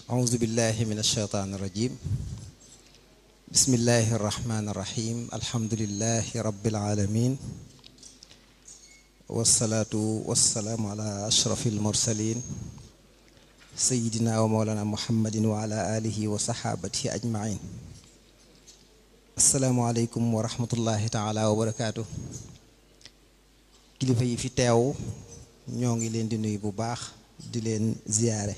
أعوذ بالله من الشيطان الرجيم بسم الله الرحمن الرحيم الحمد لله رب العالمين والصلاة والسلام على أشرف المرسلين سيدنا ومولانا محمد وعلى آله وصحابته أجمعين السلام عليكم ورحمة الله تعالى وبركاته kilifa yi fi teew ñoo ngi leen di nuyu bu baax di leen ziyaare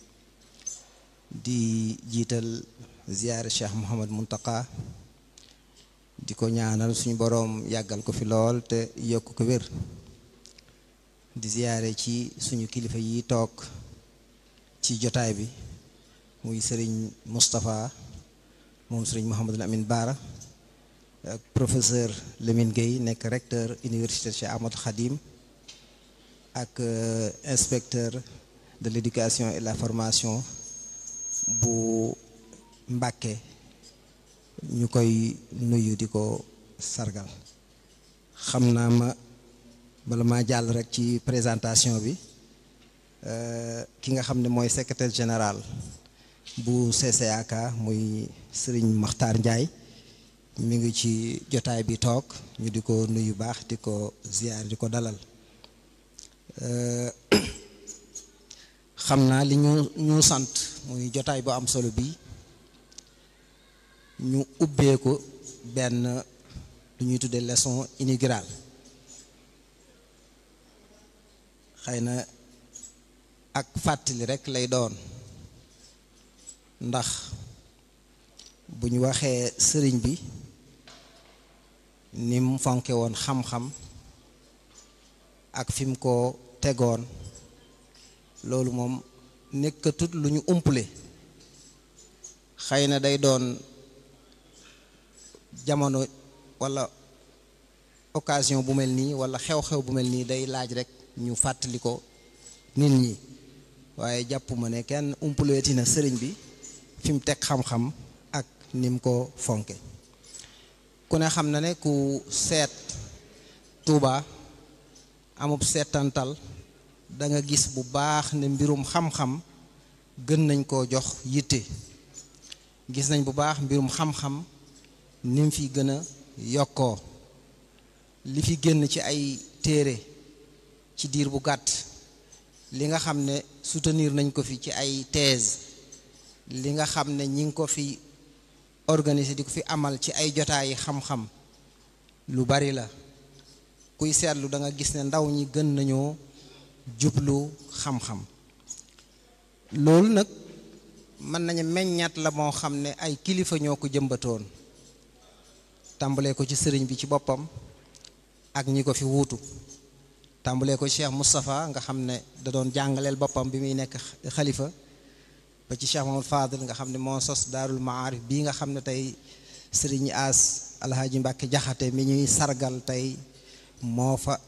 di jiital ziyaare Cheikh Mouhamad Muntaka di ko ñaanal suñu boroom yàggal ko fi lool te yokk ko wér di ziyaare ci suñu kilifa yi toog ci jotaay bi muy sëriñ Moustapha moom sëriñ Mouhamadul Amin Baara ak professeur Lamine Gueye nekk recteur université Cheikh Ahmadou Khadim ak inspecteur de l'éducation et la formation bu Mbàkke ñu koy nuyu di ko sargal xam naa ma bala maa jàll rek ci présentation bi ki nga xam ne mooy secrétaire général bu CCAK muy Serigne Makhtar Ndiaye mi ngi ci jotaay bi toog ñu di ko nuyu baax di ko ziyaar di ko dalal xam naa li ñu ñu sant muy jotaay bu am solo bi ñu ubbee ko benn lu ñuy tuddee leçon inaugurale xëy na ak fàttali rekk lay doon ndax bu ñu waxee sëriñ bi ni mu fonke woon xam-xam ak fi mu ko tegoon loolu moom nekkatut lu ñu umpule xëy na day doon jamono walla occasion bu mel nii walla xew-xew bu mel nii day laaj rekk ñu fàttali ko nit ñi waaye jàpp ma ne kenn umpuleeti na sëriñ bi fi mu teg xam-xam ak ni mu ko fonke ku ne xam na ne ku seet Tuuba amub seetantal da nga gis bu baax ne mbirum xam-xam gën nañ koo jox yitte gis nañ bu baax mbirum xam-xam ni mu fi gën a yokkoo li fi génn ci ay téere ci diir bu gàtt li nga xam ne soutenir nañ ko fi ci ay thèse li nga xam ne ñi ngi ko fi organiser di ko fi amal ci ay jotaayi xam-xam lu bari la kuy seetlu da nga gis ne ndaw ñi gën nañoo jublu xam-xam loolu nag mën nañu meññaat la moo xam ne ay kilifa ñoo ko jëmbatoon tàmbalee ko ci sëriñ bi ci boppam ak ñi ko fi wuutu tàmbalee ko Cheikh Moustapha nga xam ne da doon jàngaleel boppam bi muy nekk xalifa ba ci Cheikh Mamadou Fadil nga xam ne moo sos daarul maarif bii nga xam ne tey sëriñ As alhaaji Mbàkke jaxate mi ñuy sargal tey moo fa